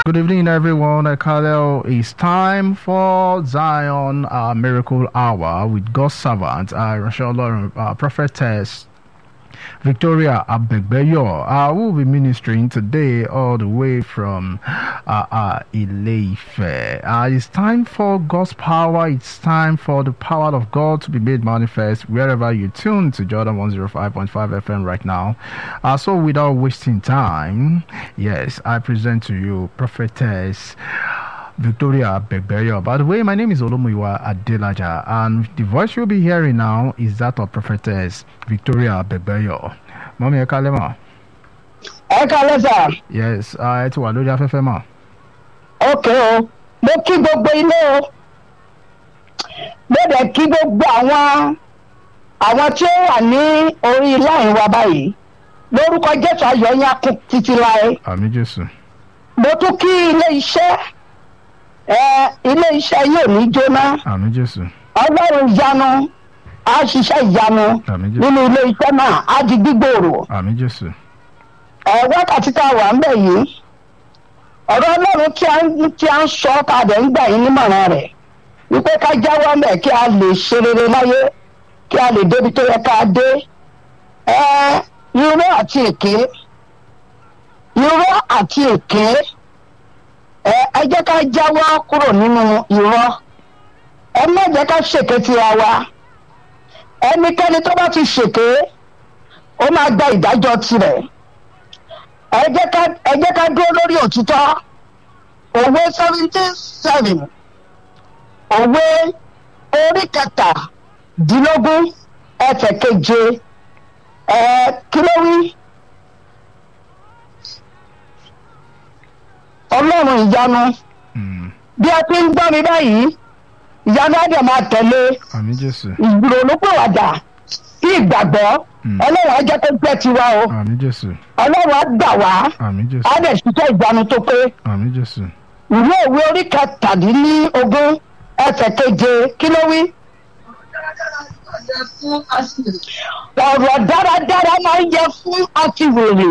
Good evening, everyone. Kalel, it's time for Zion uh, Miracle Hour with God's servant, uh, Rachel uh, prophetess Victoria Abegbeyo. I will be ministering today all the way from uh, uh, Ileife. Uh, it's time for God's power. It's time for the power of God to be made manifest wherever you tune to Jordan 105.5 FM right now. Uh, so, without wasting time, yes, I present to you prophetess. Victoria Begbeyo. By the way, my name is Olomuyiwa Adelaja, and the voice you'll be hearing now is that of prophetess Victoria Begbeyo. Mọ́mí ẹ kálẹ́ mà. ẹ kalẹ sà Yes, ẹ ti wà lórí afẹ́fẹ́ mà. ok o mo kí gbogbo ilé o mo dẹ̀ kí gbogbo àwọn àwọn tí ó wà ní orí láì wa báyìí lórúkọ jésù ayọ̀ yín á kún títí láé Àmì Jésù. mo tún kí ilé iṣẹ́ ẹ ilé iṣẹ́ yóò ní jóná Àmì Jésù. ọlọ́run ìyanu á ṣiṣẹ́ ìyanu Àmì Jésù. nínú ilé iṣẹ́ náà á di gbígbòòrò Àmì Jésù. ẹ wákàtí tá a wà ń bẹ̀ yìí ọ̀rọ̀ ọlọ́run tí a ń tí a ń sọ ká dẹ̀ ń gbà yín nímọ̀ràn rẹ̀ wípé ká jáwọ́ mẹ́ kí a lè ṣe rere láyé kí a lè débi tó yẹ ká dé ẹ irọ́ àti èké irọ́ àti èké ẹ ẹ jẹ́ ká jáwọ́ kúrò nínú irọ́ ẹ má jẹ́ ká ṣèké tira wa ẹnikẹ́ni tó bá ti ṣèké ó máa gba ìdájọ́ tirẹ̀ ẹ jẹ́ ká ẹ jẹ́ ká dúró lórí òtítọ́ òwe seventeen seven òwe orí kẹtàdínlógún ẹsẹ̀ keje ẹ kí ló wí. ọlọ́run ìyanu Mm. bí a ti ń gbọ́ mi báyìí ìyanu á dẹ̀ máa tẹ̀lé Àmì Jésù. ìrònúpìwàdà sí ìgbàgbọ́ Mm. ọlọ́run á jẹ́ kó jẹ́ tiwa o Àmì Jésù. ọlọ́run á gbà wá Àmì Jésù. á dẹ̀ ṣiṣẹ́ ìyanu tó pé Àmì Jésù. ìwé òwe orí kẹtàdínlógún ẹsẹ̀ keje kí ló wí. ọ̀rọ̀ dáradára máa ń yẹ fún àtiwèrè.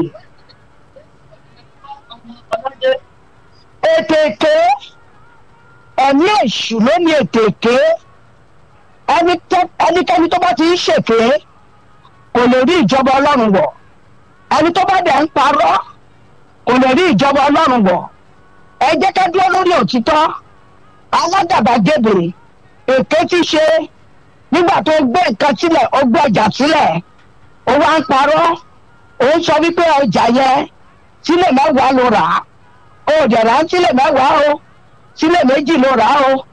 ètè èké ẹ̀mí èṣù ló ní ètè èké ẹni tó- ẹnikẹ́ni tó bá ti ń ṣèké kò lè rí ìjọba ọlọ́run wọ̀ ẹni tó bá dẹ̀ ń parọ́ kò lè rí ìjọba ọlọ́run wọ̀ ẹ jẹ́ ká dúró lórí òtítọ́ aládàbàgebè èké ti ṣe nígbà tó gbé nǹkan sílẹ̀ ó gbé ọjà sílẹ̀ ó wá ń parọ́ ó ń sọ wípé ọjà yẹn sílẹ̀ mẹ́wàá ló rà á ó dẹ̀ rà á sílẹ̀ mẹ́wàá o sílẹ̀ méjì ló rà á o